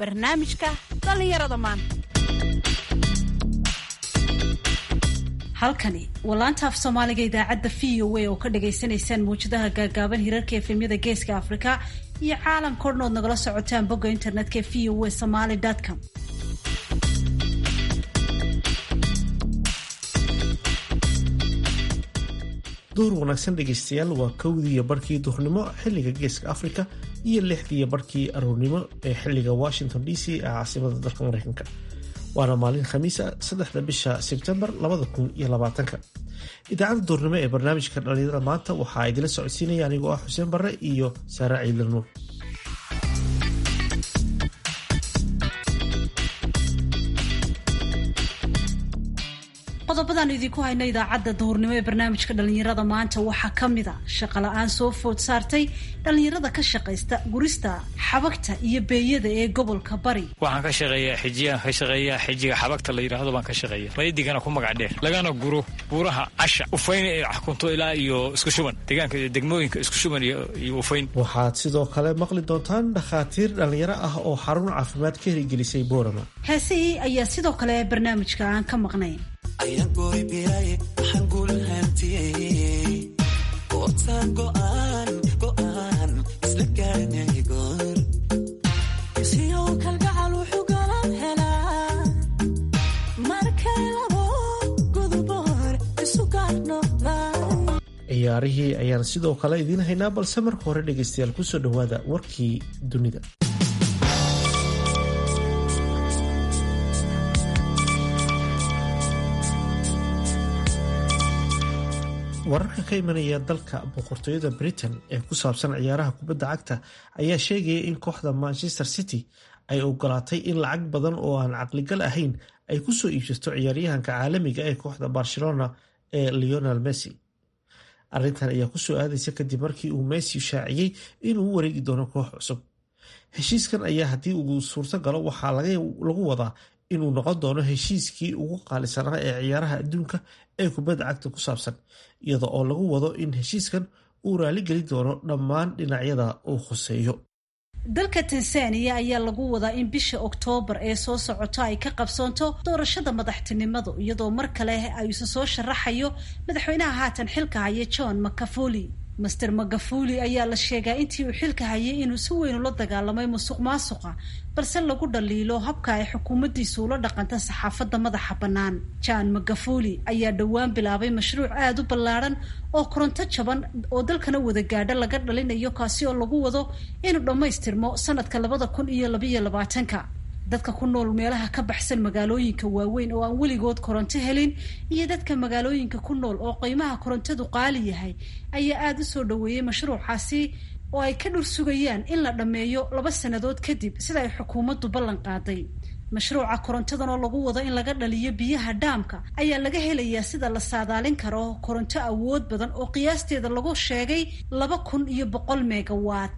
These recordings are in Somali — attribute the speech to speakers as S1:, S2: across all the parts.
S1: barnaamijka dhallinyarada maanta
S2: halkani waa laanta af soomaaliga idaacadda v o a oo ka dhagaysanaysaan mawjadaha gaagaaban hirarka efemyada geeska afrika iyo caalamka o dhan ood nagala socotaan bogga internetka v o a somaly com
S3: duhur wanaagsan dhegaystayaal waa kowdii iyo barkii duhurnimo xilliga geeska afrika iyo lixdii iyo barkii aroornimo ee xilliga washington d c ee caasimada dalka mareykanka waana maalin khamiisa saddexda bisha sebtembar labada kun iyo labaatanka idaacadda duhurnimo ee barnaamijka dhalinyarada maanta waxaa idila socodsiinaya anigoo ah xuseen barre iyo saare ciidla nuur
S2: qodobadaanu idinku hayno idaacadda duhurnimo ee barnaamijka dhallinyarada maanta waxaa ka mid a shaqala-aan soo food saartay dhallinyarada ka shaqaysta gurista xabagta iyo beeyada ee gobolka bari
S4: waxaan ka shaqeeyaa xijiyaan ka shaqeeyaa xijiga xabagta la yidhaahdo baan ka shaqeeya maydigana ku magac dheer lagana guro buuraha casha ufayn ee xakunto ilaa iyo isku shuban deegaanka degmooyinka isku shuban iyo ufayn
S3: waxaad sidoo kale maqli doontaan dhakhaatiir dhallinyaro ah oo xarun caafimaad ka herigelisay boorama
S2: heesihii ayaa sidoo kale barnaamijka aan ka maqnayn
S5: ayagoybiray waxaan guulhantiyey ootaan go'aan go'aan isla gaarnay goor
S6: siyow kalgacal wuxuu galan helaa markay labo guduboor isu gaarnoqdaan
S3: ciyaarihii ayaan sidoo kale idiin haynaa balse marka hore dhegaystayaal kusoo dhowaada warkii dunida wararka ka imanaya dalka boqortooyada britain ee ku saabsan ciyaaraha kubadda cagta ayaa sheegaya in kooxda manchester city ay ogolaatay in lacag badan oo aan caqligal ahayn ay ku soo iibsato ciyaaryahanka caalamiga ee kooxda barcelona ee leonel messi arrintan ayaa kusoo aadaysa kadib markii uu messi shaaciyey inuu u wareegi doono koox cusub heshiiskan ayaa haddii uu suurto galo waxaa lagu wadaa inuu noqon doono heshiiskii ugu qaalisanaa ee ciyaaraha adduunka ee kubadda cagta ku saabsan iyada oo lagu wado in heshiiskan uu raaligelin doono dhammaan dhinacyada uu khuseeyo
S2: dalka tansaaniya ayaa lagu wadaa in bisha oktoobar ee soo socota ay ka qabsoonto doorashada madaxtinimadu iyadoo mar kale ay isu soo sharaxayo madaxweynaha haatan xilka haya john macafuli master magafuli ayaa la sheegaa intii uu xilka hayay inuu si weyn ula dagaalamay musuq maasuqa balse lagu dhaliilo habka ay xukuumaddiisu ula dhaqanta saxaafadda madaxa bannaan john magafuli ayaa dhowaan bilaabay mashruuc aada u ballaadhan oo koronto jaban oo dalkana wada gaadha laga dhalinayo kaasi oo lagu wado inuu dhammaystirmo sanadka labada kun iyo labayo labaatanka dadka ku nool meelaha ka baxsan magaalooyinka waaweyn oo aan weligood koronto helin iyo dadka magaalooyinka ku nool oo qiimaha korontadu qaali yahay ayaa aada u soo dhoweeyey mashruucaasi oo ay ka dhur sugayaan in la dhammeeyo laba sannadood kadib sida ay xukuumaddu ballan qaaday mashruuca korontadan oo lagu wado in laga dhaliyo biyaha dhaamka ayaa laga helayaa sida la saadaalin karo koronto awood badan oo qiyaasteeda lagu sheegay laba kun iyo boqol megawatt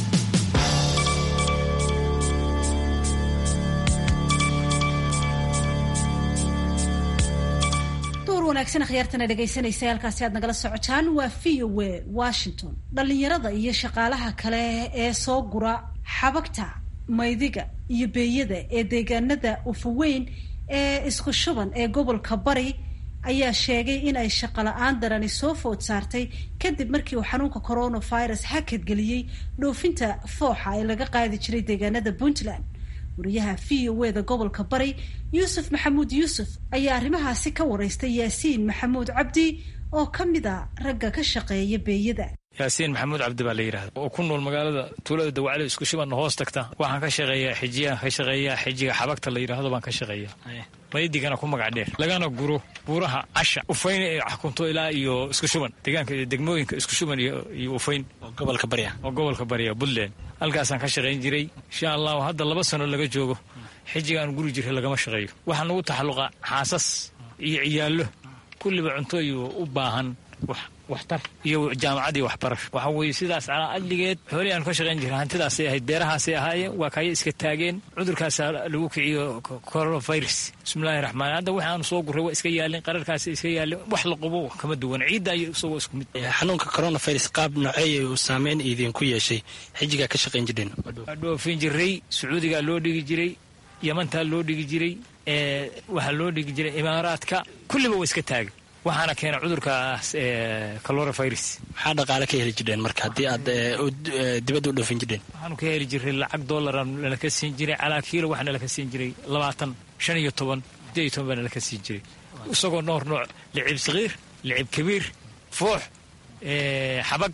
S2: wanaagsan akhyaartana dhegaysanaysa halkaasi aad nagala socotaan waa v o a washington dhallinyarada iyo shaqaalaha kale ee soo gura xabagta maydiga iyo beeyada ee deegaanada ufaweyn ee isku shuban ee gobolka bari ayaa sheegay in ay shaqola-aan darani soo food saartay kadib markii uu xanuunka coronavirus hakadgeliyey dhoofinta fooxa ee laga qaadi jiray deegaanada puntland wariyaha v o eda gobolka bari yuusuf maxamuud yuusuf ayaa arrimahaasi ka waraystay yaasiin maxamuud cabdi oo ka mid a ragga ka shaqeeya beeyada
S4: yaasiin maxamuud cabdi baa la yidhahda oo ku nool magaalada tuulada dawacali isku shubanna hoos tagta waxaan ka shaqeeyaa xijiyaan ka shaqeeyaa xijiga xabagta la yidhaahdo baan ka shaqeeya maydigana ku magac dheer lagana guro buuraha casha ufayn ee xakunto ilaa iyo isku shuban deegaanka degmooyinka isku shuban iyo ufayn
S7: gobolka barya
S4: oo gobolka barya puntland halkaasaan ka shaqayn jiray insha allahu hadda laba sano laga joogo xijigaan guri jiray lagama shaqeeyo waxaa nagu taxalluqa xaasas iyo ciyaallo kulliba cunto iyo u baahan waxtar iyo jaamacad iyo waxbarasho waxa weeye sidaas calaa adligeed xoolihii aanu ka shaqayn jirna hantidaasay ahayd beerahaasay ahaayeen waa kaya iska taageen cudurkaasaa lagu kiciyo coronavirus bismillahi raxmaan hadda waxa aanu soo gurray waa iska yaalin qararkaasi iska yaalin wax la qubo kama duwan ciidda iyo isagoo isku mid
S7: xanuunka coronavirus qaab noceeya uu saameyn idinku yeeshay xijigaa ka shaqayn jireen
S4: waa dhoofin jiray sacuudigaa loo dhigi jiray yamantaa loo dhigi jiray waxaa loo dhigi jiray imaaraadka kulliba waa iska taagay waxaana keena cudurkaas coronavirus
S7: maxaa dhaqaale ka heli jireen marka haddii aad dibadda u dhoofin jireen
S4: waxaanu ka heli jiray lacag dollaran nalaka siin jiray calaa kiilo waxaa nalaka siin jiray labaatan shan iyo toban sideed iyo toban baa nalaka siin jiray isagoo noor nooc licib sakiir licib kabiir foox xabag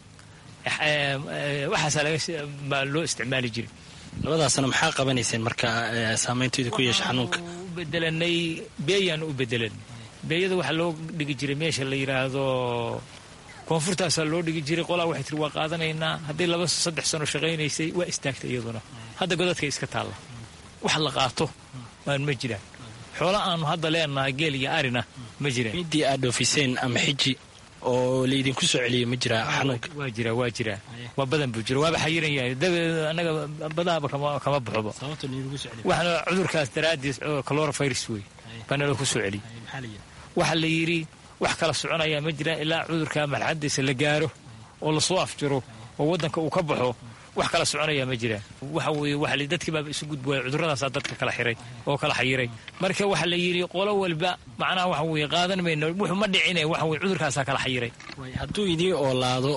S4: waxaasaa baa loo isticmaali jiray
S7: labadaasna maxaa qabanayseen marka saameyntoyda ku yeesha xanuunka
S4: u bedelanay beeyaan u bedelanay beeyada waxaa loo dhigi jiray meesha la yidhaahdo koonfurtaasaa loo dhigi jiray qolaa waxay tiri waa qaadanaynaa haddii laba saddex sano shaqaynaysay waa istaagtay iyaduna hadda godadka iska taalla wax la qaato waan ma jiraan xoola aanu hadda leenahay geel iyo arina ma jiraan
S7: midii aad dhoofiseen ama xiji oo laydinku soo celiyay ma jiraa xanuunka
S4: waa jira waa jiraa waa badan buu jira waaba xayiran yahay dabadeed annaga badahaba kama baxoba waxaana cudurkaas daraaddiis coronavirus wey baa nala ku soo celiyey waxaa la yidhi wax kala soconayaa ma jiraan ilaa cudurka marxadiisa la gaaro oo lasoo afjiro oo waddanka uu ka baxo wax kala soconayaa ma jiraan waxa weeye waxa la dadkii baaba isu gudbooya cudurradaasaa dadka kala xiray oo kala xayiray marka waxaa la yidhi qolo walba macnaha waxa weeye qaadan mayno wuxuu ma dhicine waxa weye cudurkaasaa kala xayiray
S7: hadduu idii oolaado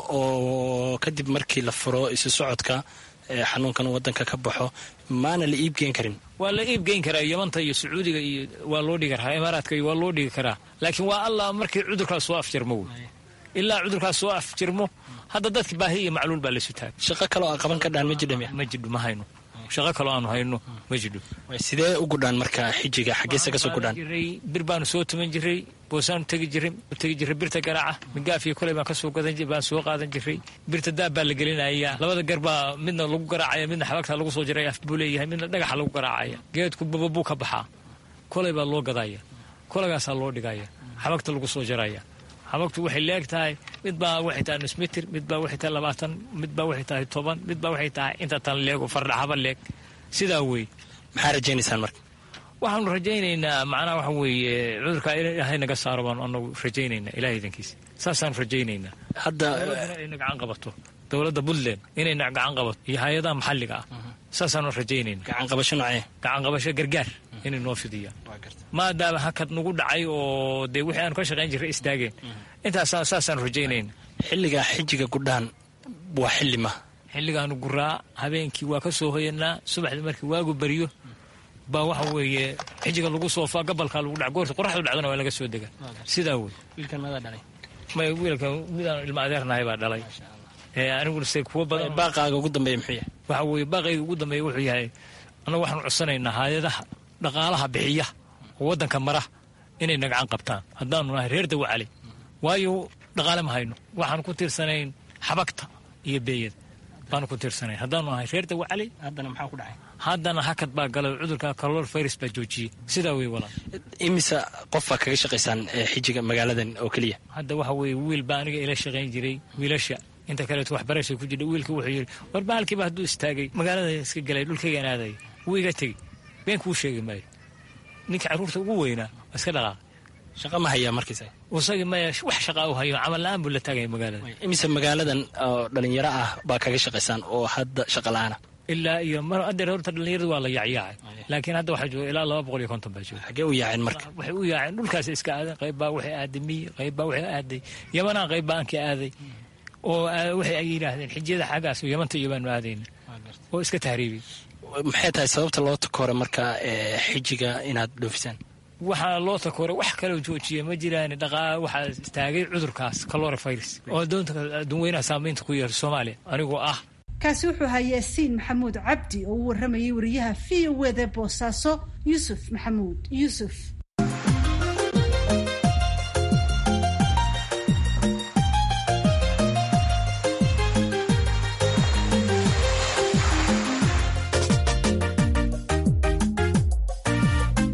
S7: oo kadib markii la furo isu socodka xanuunkan waddanka ka baxo maana la iibgeen karin
S4: waa la iibgeyn karaa yamanta iyo sacuudiga iyo waa loo dhigi karaa imaaraadka iyo waa loo dhigi karaa laakiin waa allah markii cudurkaas soo afjarmo wey ilaa cudurkaas soo afjirmo hadda dadka baahi iyo macluul baa laysu taagay
S7: shaqo kaloo aa qaban ka dhaan ma jidham
S4: ma jidho ma hayno shaqo kaloo aanu hayno ma jidho
S7: sidee u gudhaan marka xijiga xaggeesa kasoo gudhaan
S4: bir baanu soo tuman jiray boosaanu tegi jiray tegi jiray birta garaaca migaafiyo koley baan kasoo gadan baan soo qaadan jiray birta daab baa la gelinaya labada gar baa midna lagu garaacaya midna xabagta lagu soo jiray af buu leeyahay midna dhagaxa lagu garaacaya geedku bababuu ka baxaa koley baa loo gadaya koleygaasaa loo dhigaya xabagta lagu soo jaraya xabagtu waxay leeg tahay mid baa waxay tahay nus mitir mid baa waxay tahay labaatan mid baa waxay tahay toban mid baa waxay tahay inta tan leeg oo fardhaxaba leeg sidaa wey
S7: maxaa rajaynaysaan marka
S4: waxaanu rajaynaynaa macnaha waxa weeye cudurkaa ilaahay naga saaro baanu anagu rajaynaynaa ilahay idankiisa saasaanu rajaynaynaa
S7: hadda
S4: inayna gacan qabato dowladda puntland inayna gacan qabato iyo hay-adaha maxalliga ah saasaanu rajaynaynaa
S7: gacan qabasho nocee
S4: gacan qabasho gargaar inay noo fidiyaan maadaama hakad nagu dhacay oo dee wixii aanu ka shaqayn jirray istaageen intaas saasaanu rajaynayna
S7: xilligaa xijiga gudhaan waa xilli ma
S4: xilligaanu guraa habeenkii waa ka soo hoyanaa subaxdii markii waagu beriyo baa waxa weeye xijiga lagu soofaa gabalkaa lagu dhac goorta qoraxdu dhacdana waa laga soo dega sidaa wey
S7: wiilkan madaa dhalay
S4: may wiilkan midaan ilma adeernahay baa dhalay aniguna se kuwa badan
S7: baaqaaga ugu dambeeya muxuu yahay
S4: waxa weeye baaqayga ugu dambeeya wuxuu yahay annagu waxaanu codsanaynaa hay-adaha dhaqaalaha bixiya oo waddanka mara inay nagacan qabtaan haddaanu nahay reer dawacale waayo dhaqaale ma hayno waxaanu ku tiirsanayn xabagta iyo beeyada baanu ku tiirsanayn haddaanu nahay reer dawacale
S7: haddana maxaa ku dhacay
S4: haddana hakad baa galay cudurka calor virus baa joojiyey sidaa wey walaal
S7: imise qof baa kaga shaqaysaan xijiga magaaladan oo keliya
S4: hadda waxa weeye wiil baa aniga ila shaqayn jiray wiilasha inta kaleeto waxbarasha ku jidha wiilka wuxuu yidhi war bahalkiiba hadduu istaagay magaalada iska galay dhulkaygaan aadaya wuu iga tegey been kuu sheegi maayo ninka carruurta ugu weynaa waa iska dhaqaaqay
S7: shaqa ma hayaa markiisa
S4: isagii maya wax shaqaa u hayo camal la-aan buu la taagaya magaalada
S7: imise magaaladan oo dhalinyaro ah baa kaga shaqaysaan oo hadda shaqa la-aana
S4: ilaa iyo mar adeer horta dhalinyarada waa la yaacyaacay laakiin hadda waxaa jooga ilaa laba boqol iyo konton baa jooga
S7: xaggee u yaaceen marka
S4: waxay u yaaceen dhulkaas iska aadeen qayb baa waxay aaday miyi qayb baa waxay aaday yamanaa qayb baa aanka aaday oo waxay ay yidhaahdeen xijiyada xaggaas yamanta iyo baanu aadayna oo iska tahriibiyey
S7: maxay tahay sababta loo takoore marka xijiga inaad dhoofisaan
S4: waxaa loo takoore wax kaloo joojiya ma jiraan dhaqaa waxaa istaagay cudurkaas calorivirus oo doonta adduunweynaha saamaynta ku yeesha soomaaliya anigoo ah
S2: kaasi wuxuu ahaa yaasiin maxamuud cabdi oo u warramayay wariyaha v o wda boosaaso yuusuf maxamuud yuusuf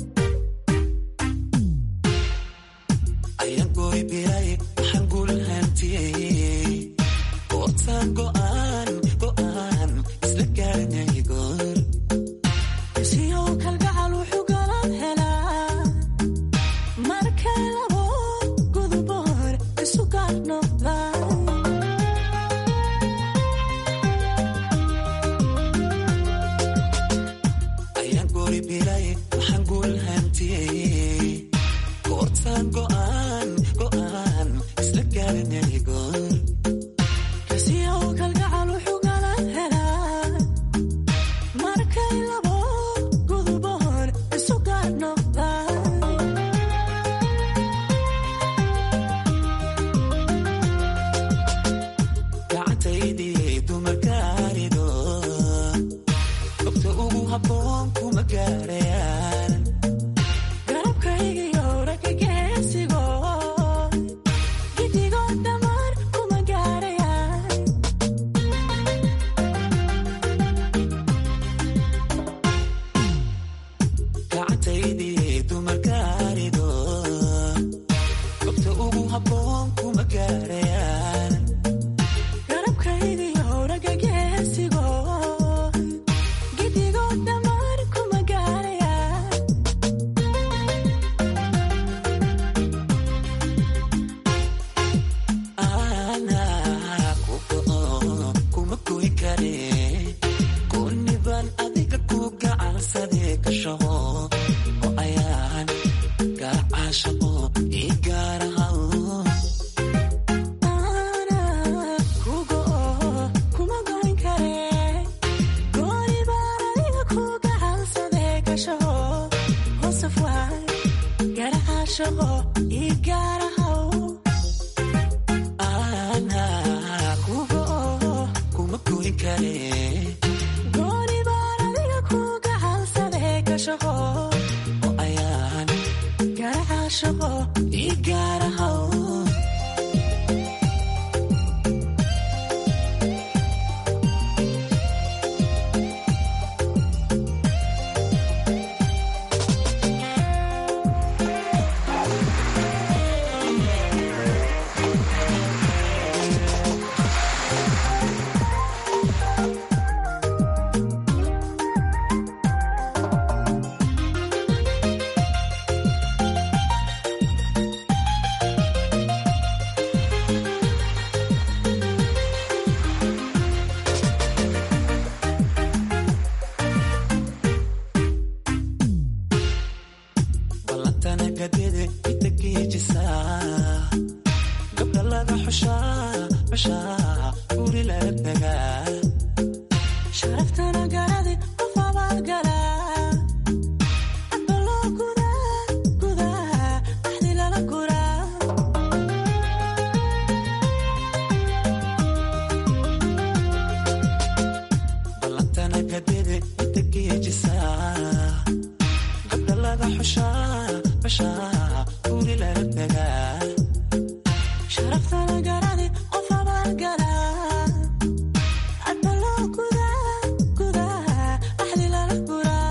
S5: ayaan gooy biray waxaan guulahan gootaan go'aan go'aan isla garanay goor
S6: siyow kalgacal wuxuu galab helaa markay labo guduboor isu gaar noqdaan
S5: ayaan goori bilay waxaan guul hantiyey gootaan go'aan go'aan isla garanay goor
S6: siyow kalgacal wuxuu galab helaa markay labo guduboor isu gaar noqdaan
S5: gacantaydii dumarkaarido gobta ugu habboon kuma gaarayaan
S6: garabkaygiyo ragga geesigo gidigoo dhammaan kuma gaarayaan
S5: gacantaydii dumarkaarido gobta ugu habboon kuma gaarayaan
S6: garabkaygiyo ragga geesigo gidigoo dhammaan kuma gaarayaan
S5: anaa ku go'o kuma goy kare goonnibaan adiga ku gacansadee ka shaqo oo ayaan gacaashaqo ii gaarahaw
S6: ana kugo kuma goyn kare gooni baan adiga ku gacansadee gashaho hoosaf waay garacaashaqo ii gaarahaw
S5: anaa ku go'o kuma goy kare
S6: gooni baan adiga ku gacansadee gashaho
S5: oo ayaan
S6: garacaashaqo
S5: ii gaarahaw ballantana gadide inta geejisaa gabdha laga xushaa xushaa guri laga tagaa
S6: sharaftana garadi qof abaad galaa adba loo gudaa gudaa axdi lala guraa
S5: ballantana gadide inta geejisaa gabdha laga xushaa xushaa guri laga tagaa
S6: sharaftana garadi qof abaad galaa adba loo gudaa gudaa axdi lala guraa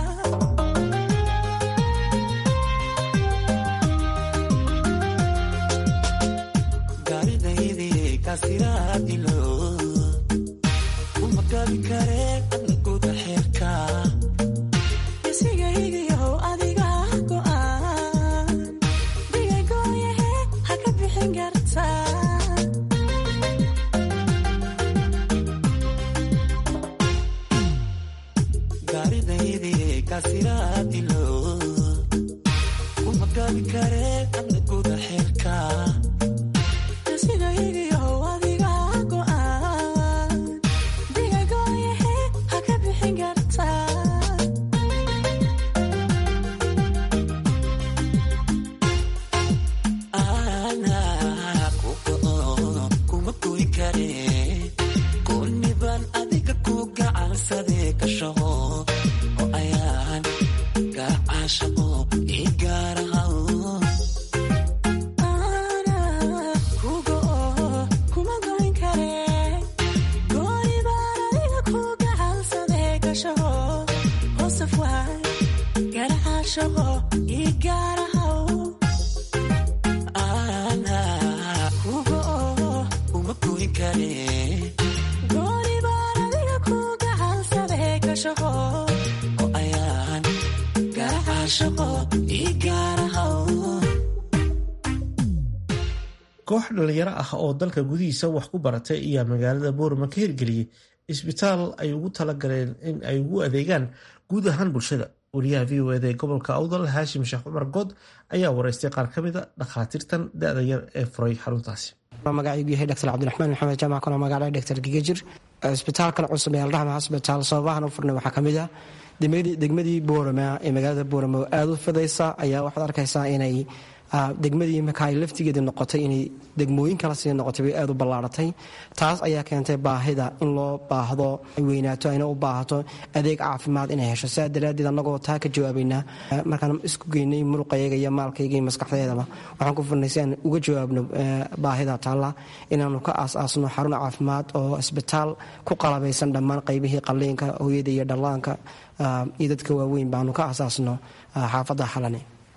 S5: gaaridaydii kaasiraadilo uma gabi kare adna guda xeerka
S6: isigaygiyow adiga go'aan digagooyahe ha ka bixin kartaa
S5: gaaridaydii kaasiraadilo uma gabi kare adna guda xeerka
S6: isigaygiyow adiga go'aan digagooyahe ha ka bixin kartaa
S5: anaa ku go'o kuma goy kare goonnibaan adiga ku gacansadee ka shaqo oo ayaan gacaashaqo ii gaarahaw
S6: ana kugo kuma goyn kare gooni baan adiga ku gacansadee gashaho hoosaf waay garacaashaqo ii gaarahaw
S5: anaa
S6: kugo
S5: kuma goyn kare
S6: caashaqo ii gaarahow
S3: koox dhalinyaro ah oo dalka gudihiisa wax ku baratay ayaa magaalada boorama ka hirgeliyey isbitaal ay ugu talagaleen in ay ugu adeegaan guud ahaan bulshada wariyaha v o eda ee gobolka awdal haashim sheekh cumar good ayaa wareystay qaar ka mid a dhakhaatiirtan da-da yar ee furay xaruntaasi
S8: magacaygu yahay dr cabdiraxmaan maxamed jaamac kuna magaca dr gigajir isbitaalkan cusub ee alraxma hosbitaal sababahan u furnay waxaa kamid ah degmadii boorama ee magaalada boorama oo aada u fidaysa ayaa waxaad arkaysaa inay degmadii marka ay laftigeeda noqotay inay degmooyin kala sii noqotay bay aada u ballaaratay taas ayaa keentay baahida in loo baahdo ay weynaato ayna u baahato adeeg caafimaad inay hesho sidaa daraaddeed annagoo taa ka jawaabaynaa markaan isku geynay muruqayaga iyo maalkayga iyo maskaxdeedaba waxaan ku furnay si aan uga jawaabno baahida taalla inaanu ka aas-aasno xarun caafimaad oo isbitaal ku qalabaysan dhammaan qaybihii qalliinka hooyada iyo dhallaanka iyo dadka waaweyn baanu ka aasaasno xaafadda xalane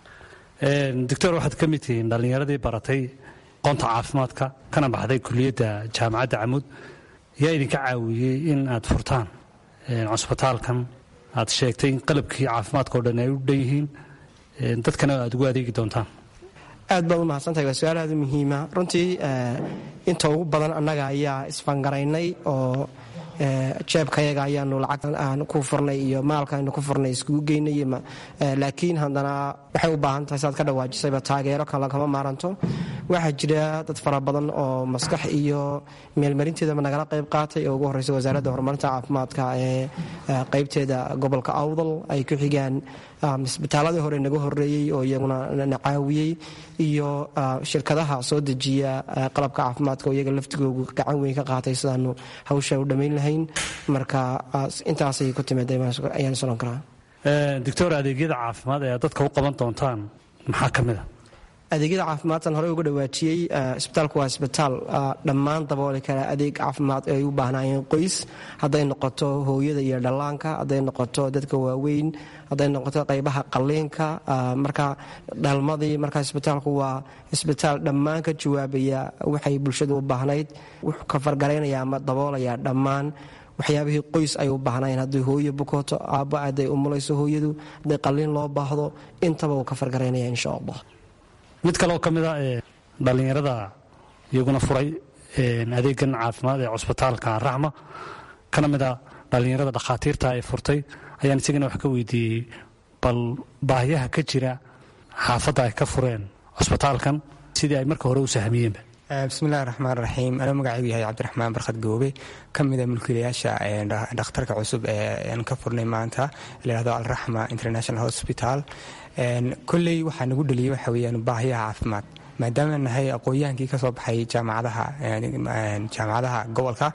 S9: doctor waxaad ka mid tihiin dhallinyaradii baratay qoonta caafimaadka kana baxday kuliyadda jaamacadda camud yaa idinka caawiyey in aad furtaan cusbitaalkan aad sheegtay in qalabkii caafimaadka o dhan ay u dhan yihiin dadkana aad ugu adeegi doontaan
S8: aad baad u mahadsantahay waa su-aal aada u muhiima runtii inta ugu badan annaga ayaa isfangaraynay oo jeebkayaga ayaanu lacag aan ku furnay iyo maalkaaynu ku furnay iskugu geynay laakiin haddana waxay u baahan tahay siaad ka dhawaajisayba taageero kale kama maaranto waxaa jira dad fara badan oo maskax iyo meelmarinteedaba nagala qayb qaatay oo ugu horeysa wasaaradda horumarinta caafimaadka ee qaybteeda gobolka awdal ay ku xigaan isbitaaladii hore naga horeeyey oo iyaguna na caawiyey iyo shirkadaha soo dejiya qalabka caafimaadka oo iyaga laftigoogu gacan weyn ka qaatay sidaanu hawsha u dhammayn lahayn marka intaasay ku timid ayaan solon karaa
S9: doctor adeegyada caafimaad ee aad dadka u qaban doontaan maxaa ka mid a
S8: adeegyada caafimaadtan horey uga dhawaajiyey isbitaalku waa isbitaal dhammaan dabooli kara adeeg caafimaad ay u baahnaayeen qoys hadday noqoto hooyada iyo dhallaanka hadday noqoto dadka waaweyn hadday noqoto qaybaha qalliinka marka dhalmadii marka isbitaalku waa isbitaal dhammaan ka jawaabaya waxay bulshadu u baahnayd wuxuu ka fargaraynaya ama daboolaya dhammaan waxyaabihii qoys ay u baahnaayeen hadday hooyo bukooto aabbo hadday umulayso hooyadu hadday qalliin loo baahdo intaba uu ka fargaraynaya insha allah
S9: mid kaleoo ka mid a ee dhallinyarada iyaguna furay adeegan caafimaad ee cusbitaalka raxma kana mid a dhallinyarada dhakhaatiirta ee furtay ayaan isagana wax ka weydiiyey bal baahiyaha ka jira xaafadda ay ka fureen cusbitaalkan sidii ay marka hore u sahmiyeenba
S10: bismillahi raxmaan raxiim anuu magacaygu yahay cabdiraxmaan barkhad goobe ka mida mulkiilayaasha dhakhtarka cusub ee ka furnay maanta layhahdo alraxma international hospital kolley waxaa nagu dheliyey waxa weyaan baahiyaha caafimaad maadaama nahay aqoon-yahankii ka soo baxay jaamacadaha jaamacadaha gobolka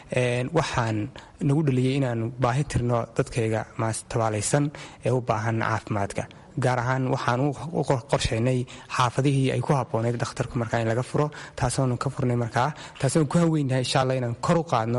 S10: waxaan nagu dheliyey inaanu baahi tirno dadkayga maas tabaalaysan ee u baahan caafimaadka gaar ahaan waxaan u qorshaynay xaafadihii ay ku habboonayd dhakhtarku markaa in laga furo taasoonu ka furnay markaa taasoonu ku haweynahay insha allah inaan kor u qaadno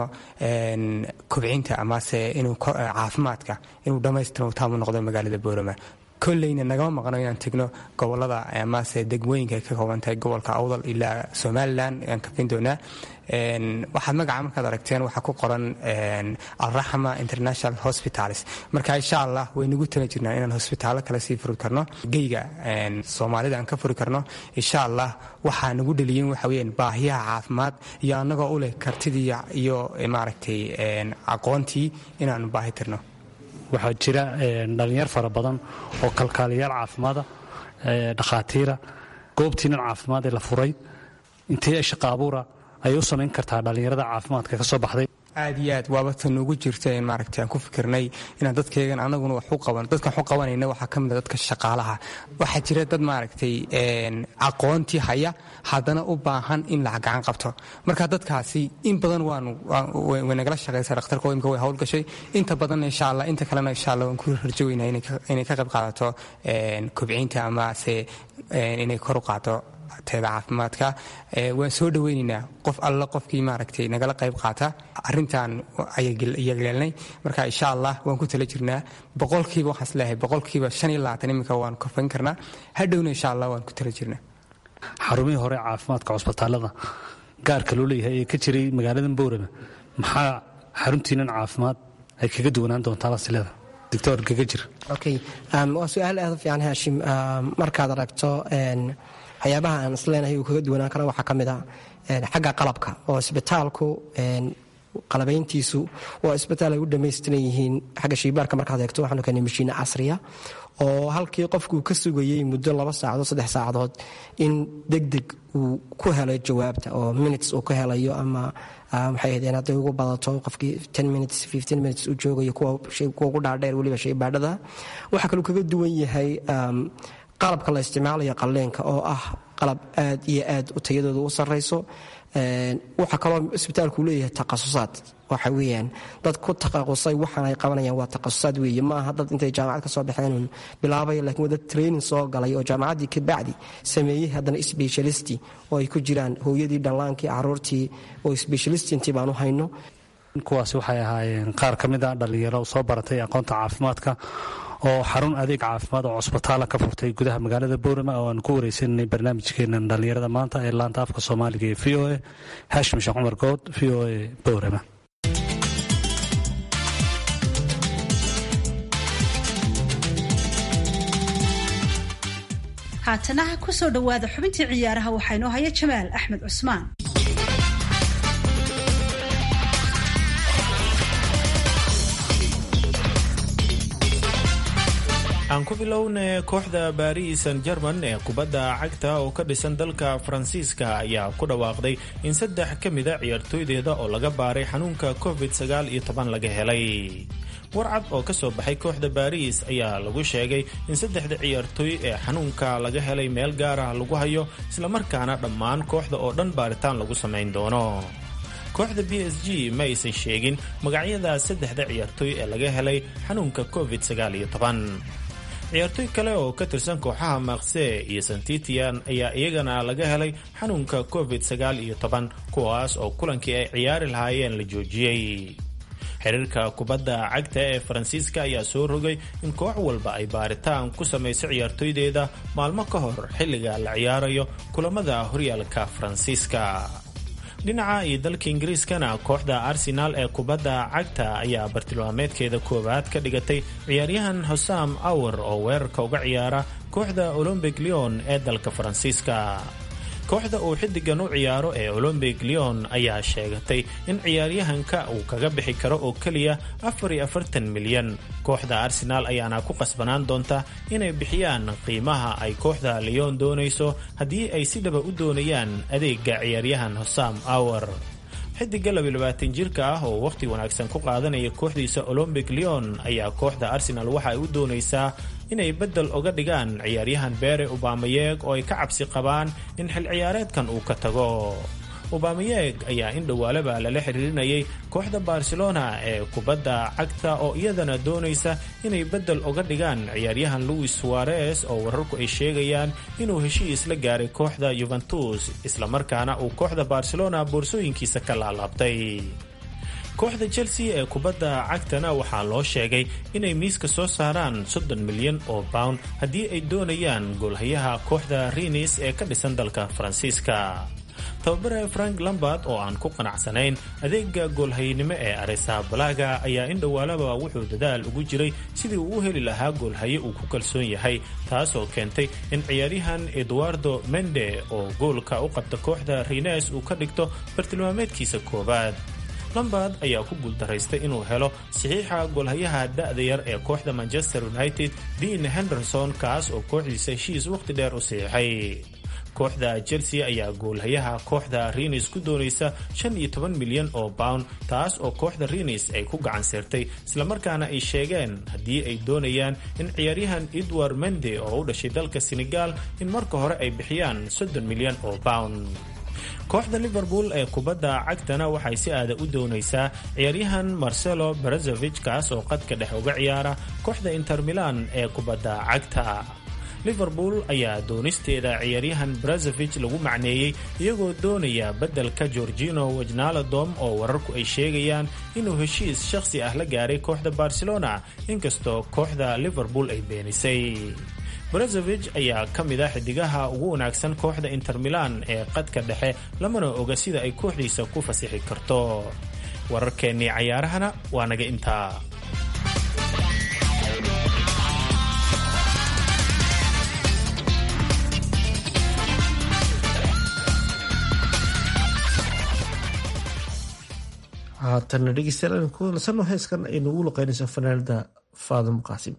S10: kobcinta amase inuu caafimaadka inuu dhammaystirno taamu noqdo magaalada boorama kolleyna nagama maqno inaan tegno gobolada amase degmooyinka ay ka kooban tahay gobolka awdal ilaa somalilan aan kafin doonaa waxaad magaca markaad aragteen waxaa ku qoran alraxma international hospitals marka insha allah waynagu tala jirnaa inaan hosbitaallo kale sii furi karno geyga soomaalida aan ka furi karno insha allah waxaa nagu dhaliyen waxa weyaan baahiyaha caafimaad iyo annagoo u leh kartidii iyo maaragtay aqoontii inaanu baahi tirno
S9: waxaa jira dhallinyar fara badan oo kalkaaliyaal caafimaada dhakhaatiira goobtiinan caafimaad ee la furay intee shaqa abuura ayay u samayn kartaa dhallinyarada caafimaadka ka soo baxday
S10: aad iyo aad waaba ta noogu jirta in maaragtay aan ku fikirnay inaan dadkaygan anaguna wax u qaban dadkan wax u qabanayna waxaa ka mid a dadka shaqaalaha waxaa jira dad maaragtay aqoontii haya haddana u baahan in la gacan qabto marka dadkaasi in badan waanu way nagala shaqaysaa dhakhtarka imka way howlgashay inta badanna insha allah inta kalena insha allah waan ku rajoweynaha inay ka qayb qaadato kobcinta amase inay kor u qaado teeda caafimaadka waan soo dhaweynaynaa qof alla qofkii maaragtay nagala qayb qaata arintan ayagleelnay marka insha allah waan ku tala jirnaa boqolkiiba waxaan isleeyahay boqolkiiba shan iyo labaatan iminka waan kofayn karnaa hadhowna insha allah waan ku tala jirnaa
S9: xarumihii hore caafimaadka cusbitaalada gaarka loo leeyahay ee ka jiray magaalada boorama maxaa xaruntiinan caafimaad ay kaga duwanaan doontaa lasileda doctor gagajir
S8: okay waa su-aal aad u fiican haashim markaad aragto waxyaabaha aan isleenahay uu kaga duwanaan karo waxaa ka mid a xagga qalabka oo isbitaalku qalabayntiisu waa isbitaal ay u dhammaystiran yihiin xagga shaybaarka markaad eegto waxaanu keenay mashiine casriya oo halkii qofkuu ka sugayey muddo laba saacadood saddex saacadood in degdeg uu ku helay jawaabta oo minutes uu ka helayo ama waxay ahaydeen hadday ugu badato qofkii ten minutes fifteen minutes uu joogayo kuwa ugu dhaadheer weliba shaybaadhada waxaa kaluu kaga duwan yahay qalabka la isticmaalayo qaleenka oo ah qalab aad iyo aad u tayadooda u sarrayso waxaa kaloo isbitaalku leeyahay takhasusaad waxa weyaan dad ku taqasusay waxaan ay qabanayaan waa takhasusaad weeye ma aha dad intay jaamacad ka soo baxeen bilaabay lakin waa dad training soo galay oo jaamacaddii kabacdi sameeyey haddana specialisti oo ay ku jiraan hooyadii dhallaankii caruurtii oo specialisti intii baan u hayno
S9: kuwaasi waxay ahaayeen qaar ka mid a dhallinyaro soo baratay aqoonta caafimaadka oo xarun adeeg caafimaad oo cusbitaala ka furtay gudaha magaalada boorama oo aan ku wareysananay barnaamijkeenan dhallinyarada maanta ee laanta afka soomaaliga ee v o a haashim sheekh cumar good v o a boorama
S2: haatanaha ku soo dhowaada xubintii ciyaaraha waxaa inoo haya jamaal axmed cusmaan
S11: aan ku bilowna kooxda baris san german ee kubadda cagta oo ka dhisan dalka faransiiska ayaa ku dhawaaqday in saddex ka mida ciyaartooydeeda oo laga baaray xanuunka covid sagaal iyo toban laga helay warcad oo ka soo baxay kooxda baris ayaa lagu sheegay in saddexda ciyaartooy ee xanuunka laga helay meel gaar ah lagu hayo islamarkaana dhammaan kooxda oo dhan baaritaan lagu samayn doono kooxda b s g ma aysan sheegin magacyada saddexda ciyaartooy ee laga helay xanuunka covid sagaal iyo toban ciyaartooy kale oo ka tirsan kooxaha maakse iyo santitian ayaa iyagana laga helay xanuunka covid sagaal iyo toban kuwaas oo kulankii ay ciyaari lahaayeen la joojiyey xiriirka kubadda cagta ee faransiiska ayaa soo rogay in koox walba ay baaritaan ku samayso ciyaartooydeeda maalmo ka hor xilliga la ciyaarayo kulamada horyaalka faransiiska dhinaca iyo dalka ingiriiskana kooxda arsenaal ee kubadda cagta ayaa bartilmaameedkeeda koowaad ka dhigatay ciyaaryahan hosam awar oo weerarka uga ciyaara kooxda olombic leon ee dalka faransiiska kooxda uu xiddigan u ciyaaro ee olombic leon ayaa sheegatay in ciyaaryahanka uu kaga bixi karo oo keliya milyan kooxda arsenaal ayaana ku qasbanaan doonta inay bixiyaan qiimaha ay kooxda leon doonayso haddii ay si dhaba u doonayaan adeega ciyaaryahan hosam awar xidiga jirka ah oo wakhti wanaagsan ku qaadanaya kooxdiisa olombic leon ayaa kooxda arsenal waxa ay u doonaysaa inay beddel oga dhigaan ciyaaryahan beere ubamayeeg oo ay ka cabsi qabaan in xil ciyaareedkan uu ka tago ubamayeeg ayaa in dhowaalaba lala xiriirinayay kooxda barcelona ee kubadda cagta oo iyadana doonaysa inay beddel oga dhigaan ciyaaryahan louis suarez oo wararku ay sheegayaan inuu heshiis la gaaray kooxda yuventus islamarkaana uu kooxda barcelona boorsooyinkiisa ka laalaabtay kooxda chelsea ee kubadda cagtana waxaa loo sheegay inay miiska soo saaraan soddon milyan oo pound haddii ay doonayaan goolhayaha kooxda rinis ee ka dhisan dalka faransiiska tababare frank lambard oo aan ku qanacsanayn adeega goolhaynimo ee arisa balaga ayaa in dhowaalaba wuxuu dadaal ugu jiray sidii uu u heli lahaa goolhaye uu ku kalsoon yahay taasoo keentay in ciyaaryahan eduardo mende oo goolka u qabta kooxda rines uu ka dhigto bartilmaameedkiisa koowaad lambard ayaa ku guuldaraystay inuu helo saxiixa goolhayaha da'da yar ee kooxda manchester united dean henderson kaas oo kooxdiisa heshiis wakhti dheer u saxiixay kooxda chelsea ayaa goolhayaha kooxda rinis ku doonaysa milyan oo pound taas oo kooxda rinis ay ku gacan seertay islamarkaana ay sheegeen haddii ay doonayaan in ciyaaryahan edward mende oo u dhashay dalka senegal in marka hore ay bixiyaan milyan oo pound kooxda liverpool ee kubadda cagtana waxay si aada u doonaysaa ciyaaryahan marcelo berazovich kaas oo qadka dhex uga ciyaara kooxda inter milan ee kubadda cagta liverpool ayaa doonisteeda ciyaaryahan brazovich lagu macneeyey iyagoo doonaya beddelka gorgino wajnaladom oo wararku ay sheegayaan inuu heshiis shakhsi ah la gaaray kooxda barcelona inkastoo kooxda liverpool ay beenisay brazovich ayaa ka mid ah xidigaha ugu wanaagsan kooxda inter milan ee qadka dhexe lamana oga sida ay kooxdiisa ku fasixi karto wararkeennii cayaarahana waa naga intaa
S3: haatanna dhegeystayaal aynu ku nasanno heeskan ay nagu luqeynayso fanaanada faadimo qaasim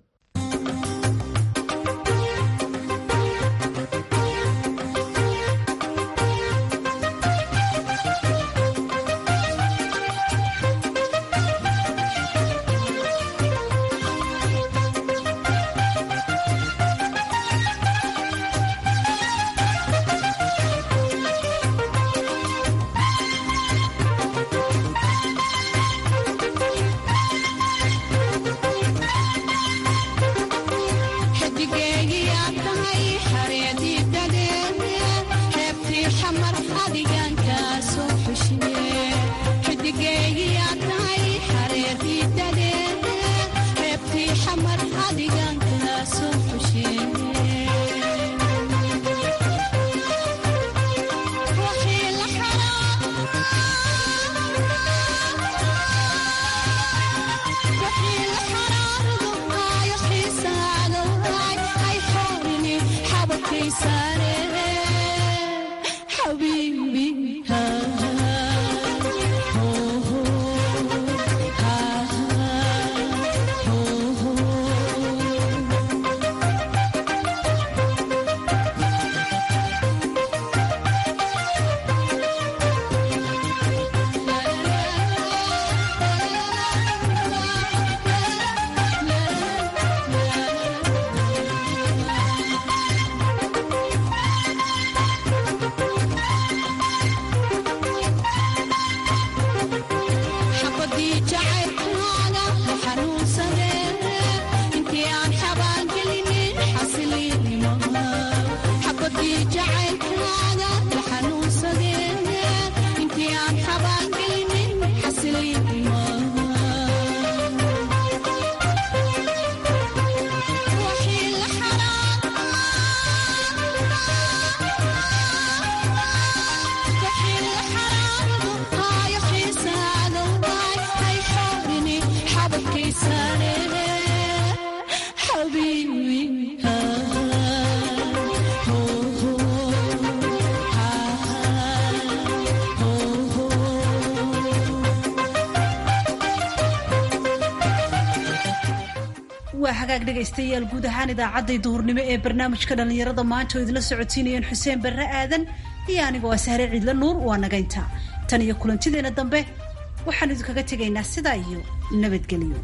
S2: waa hagaag dhegaystayaal guud ahaan idaacadday duhurnimo ee barnaamijka dhallinyarada maanta oo idinla socotiinayeen xuseen barre aadan iyo aniga waa sahre ciidla nuur waa nagaynta tan iyo kulantideena dambe waxaan idinkaga tegaynaa sidaa iyo nabadgelyo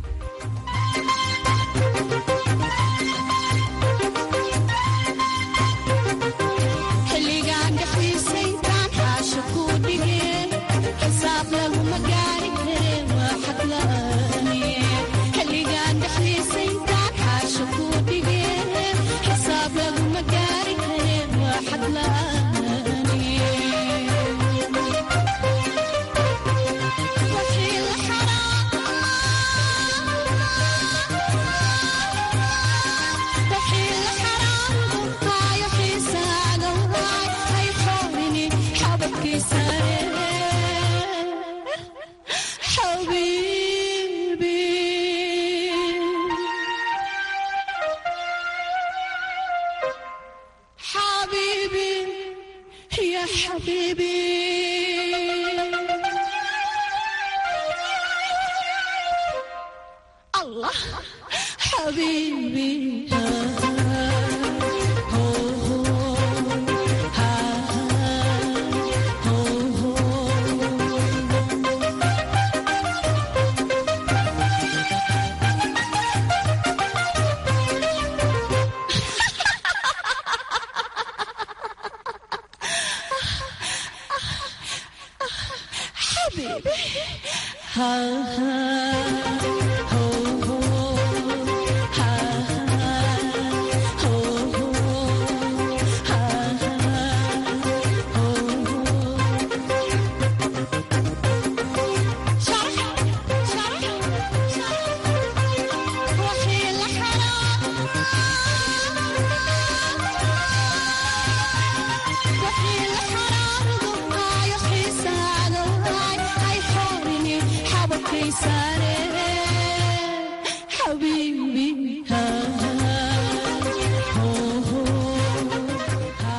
S6: Ha ha